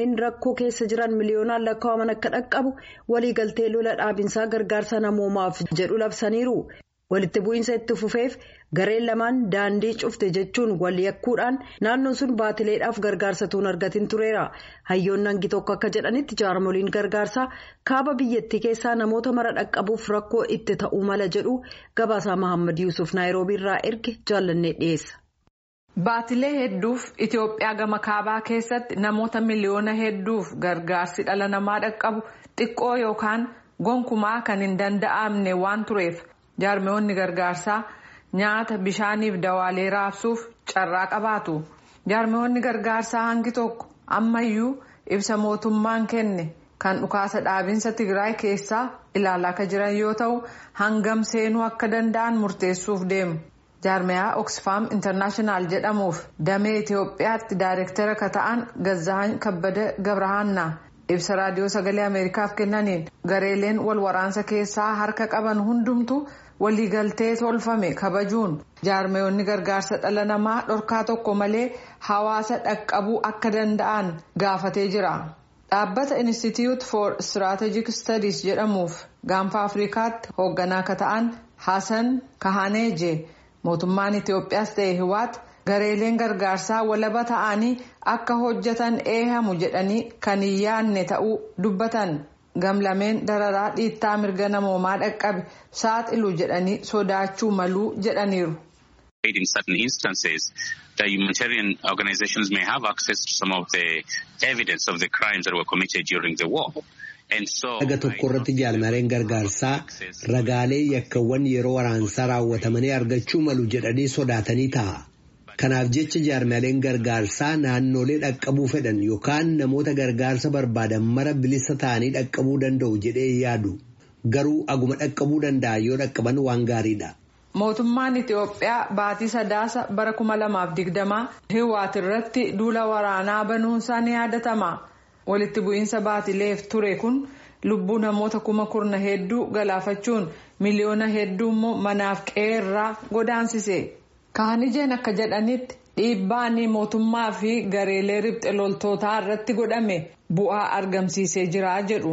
kanneen rakkoo keessa jiran miliyoonaan lakkaa'aman akka dhaqqabu waliigaltee lola dhaabinsaa gargaarsa namoomaaf jedhu labsaniiru. walitti bu'iinsa itti fufeef gareen lamaan daandii cufte jechuun wal yakkuudhaan naannoon sun baatileedhaaf gargaarsa tuun argatin tureera hayyoonni hangi tokko akka jedhanitti jaarmoliin gargaarsaa kaaba biyyattii keessaa namoota mara dhaqqabuuf rakkoo itti ta'uu mala jedhu gabaasaa mahammad yuusuf naayiroobii irraa erge jaallannee dhiyeessa. Baatilee hedduuf Itoophiyaa gama kaabaa keessatti namoota miliyoona hedduuf gargaarsi dhala namaa dhaqqabu xiqqoo yookaan gonkumaa kan hin danda'amne waan tureef. jaarmiyoonni gargaarsaa nyaata bishaaniif dawaalee raabsuuf carraa qabaatu jaarmiyoonni gargaarsaa hangi tokko ammayyuu ibsa mootummaan kenne kan dhukaasa dhaabinsa tigraay keessaa ilaalaa akka jiran yoo ta'u hangam seenuu akka danda'an murteessuuf deemu jaarmiyaa oxfam intarnaashinaal jedhamuuf damee itiyoophiyaatti daayirektara ka ta'an gazzahan kabbada gabrahaannaa ibsa raadiyoo sagalee ameerikaaf kennaniin gareeleen wal waraansa keessaa harka qaban hundumtu. waliigaltee tolfame kabajuun jaarmiyoonni gargaarsa dhala namaa dhorkaa tokko malee hawaasa dhaqqabuu akka danda'an gaafatee jira dhaabbata institute for strategic studies jedhamuuf gaanfa afrikaatti hoogganaa akka ta'an hasan kahaneeje mootummaan itiyoophiyaas ta'e hiwaat gareeleen gargaarsaa walaba ta'anii akka hojjetan eehamu jedhanii kan hin yaadne ta'uu dubbatan. gamlameen dararaa dhiittaa mirga namoomaa dhaqqabe saaxilu jedhanii sodaachuu maluu jedhaniiru. In certain instances, the humanitarian organizations may have access to some of the evidence of the crimes that were committed during the war. Dhaga tokko irratti jaalmareen gargaarsaa ragaalee yakkawwan yeroo waraansaa raawwatamanii argachuu malu jedhanii sodaatanii ta'a. Kanaaf jecha jaarmaleen gargaarsaa naannolee dhaqqabuu fedhan yookaan namoota gargaarsa barbaadan mara bilisa ta'anii dhaqqabuu danda'u jedhee yaadu. Garuu aguma dhaqqabuu danda'a yoo dhaqqaban waan gaariidha. Mootummaan Itiyoophiyaa baatii sadaasa bara kuma lamaaf digdamaa Hiwaat irratti duula waraanaa banuunsaa ni yaadatama. Walitti bu'iinsa baatileef ture kun lubbuu namoota kuma kurna hedduu galaafachuun miliyoona hedduu immoo manaaf qe'eerraa godaansise. kaanijeen akka jedhanitti dhiibbaan mootummaa fi gareelee ribxe loltootaa irratti godhame bu'aa argamsiisee jira jedhu.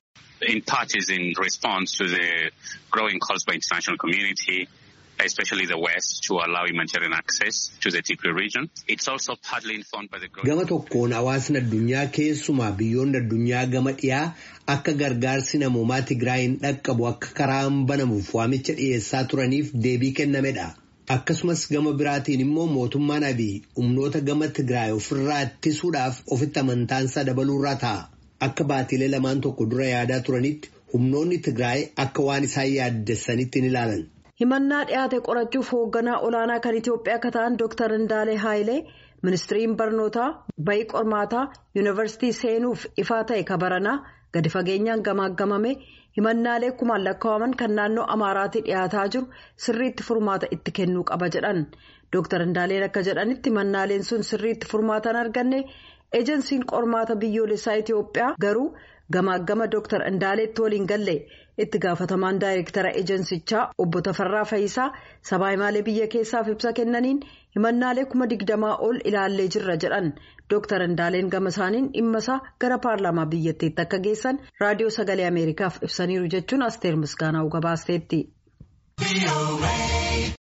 In part is in response to the growing calls by international community, especially the West, to allow humanitarian access to the Tigray region. It's also partly informed by the growing... Gama tokkoon hawaasni addunyaa keessumaa biyyoonni addunyaa gama dhiyaa akka gargaarsi namoomaa Tigraayin dhaqqabu akka karaan banamuuf waamicha dhiyeessaa turaniif deebii kennamedha. Akkasumas gama biraatiin immoo mootummaan abiy humnoota gama Tigraay ofirraa ittisuudhaaf ofitti amantaansaa dabaluurraa ta'a. Akka baatilee lamaan tokko dura yaadaa turanitti humnoonni Tigraay akka waan isaan yaaddessanitti ni ilaalan. Himannaa dhiyaate qorachuuf hoogganaa olaanaa kan Itoophiyaa akka ta'an Dr. Indaalee Haayilee ministiriin barnootaa bayii qormaataa yuunivarsiitii seenuuf ifaa ta'e kabaranaa gadi fageenyaan gamaaggamame. himannaalee kumaan lakkaa'aman kan naannoo amaaraatii dhiyaataa jiru sirriitti furmaata itti kennuu qaba jedhan dooktar indaaleen akka jedhanitti himannaaleen sun sirriitti furmaata arganne ejensiin qormaata biyyoolessaa itiyoophiyaa garuu gamaaggama dooktar indaaleetti waliin galle itti gaafatamaan daayirektara ejensichaa obbo Tafarraa Fayisaa sabaa himaalee biyya keessaaf ibsa kennaniin himannaalee kuma digdamaa ol ilaallee jirra jedhan. Dooktar Indaaleen gama isaaniin dhimma isaa gara paarlaamaa biyyattiitti akka geessan raadiyoo sagalee Ameerikaaf ibsaniiru jechuun Asteer Misgaanaa gabaasteetti.